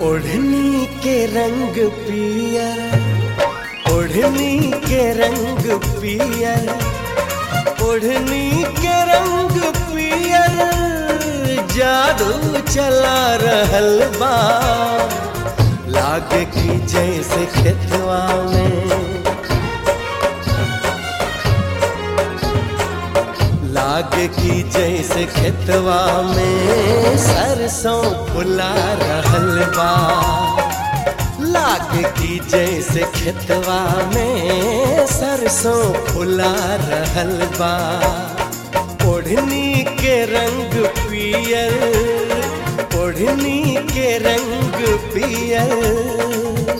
ओढ़नी के रंग पियर ओढ़नी के रंग पियर ओढ़नी के रंग पियर जादू चला रहल बा लागे की जैसे खेतवा में लागे की जैसे खेतवा में सरसों फुला रहल बा लागे की जैसे खेतवा में सरसों फुला रहल बा ओढ़नी के रंग पियर ओढ़नी के रंग पियर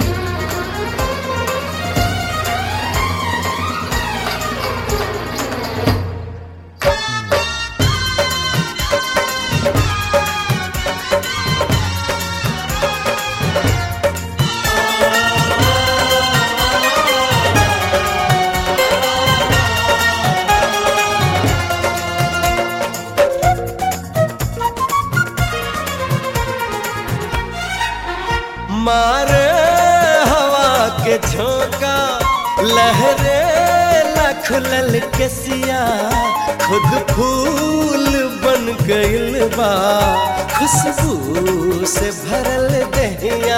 मारे हवा के झोंका लहरे लखलल केसिया खुद फूल बन गइल बा खुशबू से भरल दहिया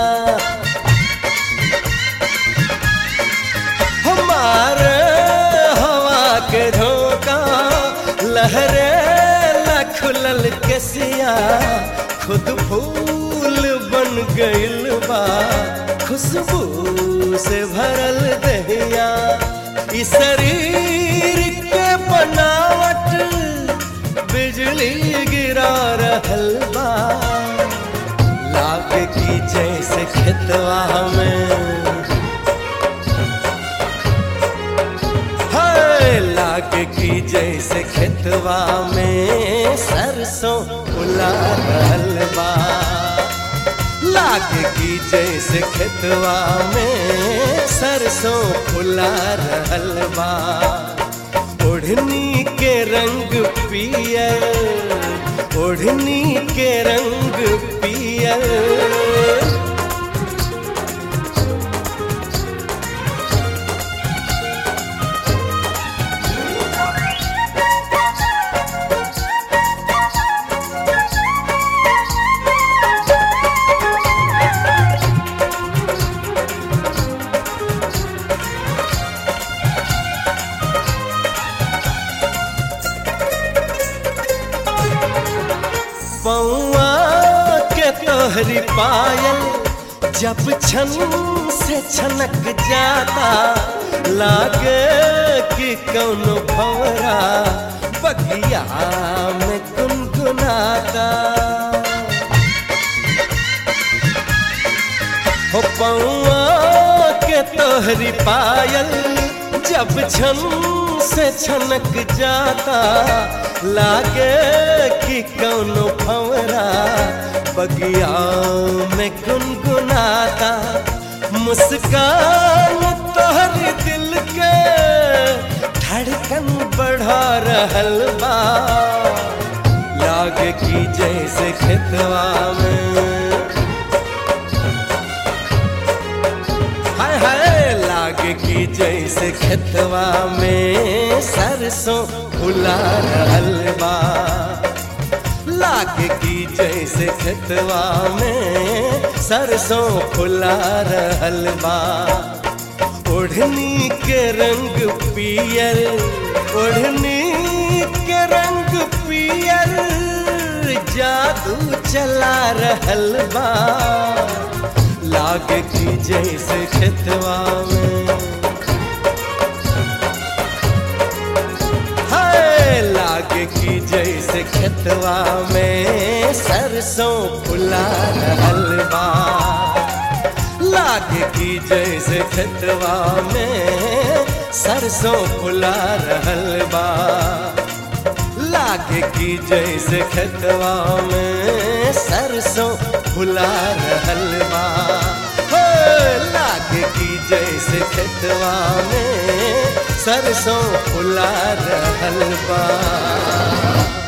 हमारे हवा के झोंका लहरे लखलल केसिया खुद फूल बन गइल बा खुशबू से भरल दहिया इस शरीर के बनावट बिजली गिरा रहल बा लागे की जैसे खेतवा में हाय लागे की जैसे खेतवा में सरसों फुला रहल बा लागे की जैसे खेतवा में सरसों फुला रहल बा ओढ़नी के रंग पियर ओढ़नी के रंग पियर पौआ के तोहरी पायल जब छन से छनक जाता लागे कि कौनो भवरा बगिया में गुनगुनाता हो पौआ के तोहरी पायल जब छन से छनक जाता लागे कि कौनो भंवरा बगिया में गुनगुनाता मुस्कान तोहर दिल के धड़कन बढ़ा रहल बा लागे कि जैसे खेतवा में हाय हाय लागे की जैसे खेतवा में सरसों फुला रहल बा लागे की जैसे खेतवा में सरसों फुला रहल बा ओढ़नी के रंग पियर ओढ़नी के रंग पियर जादू चला रहल बा लागे की जैसे खेतवा में हाय लागे की जैसे खेतवा में सरसों फुला रहल बा लागे की जैसे खेतवा में सरसों फुला रहल बा लागे की जैसे खेतवा में सरसों फुला रहल बा हो लागे की जैसे खेतवा में सरसों फुला रहल बा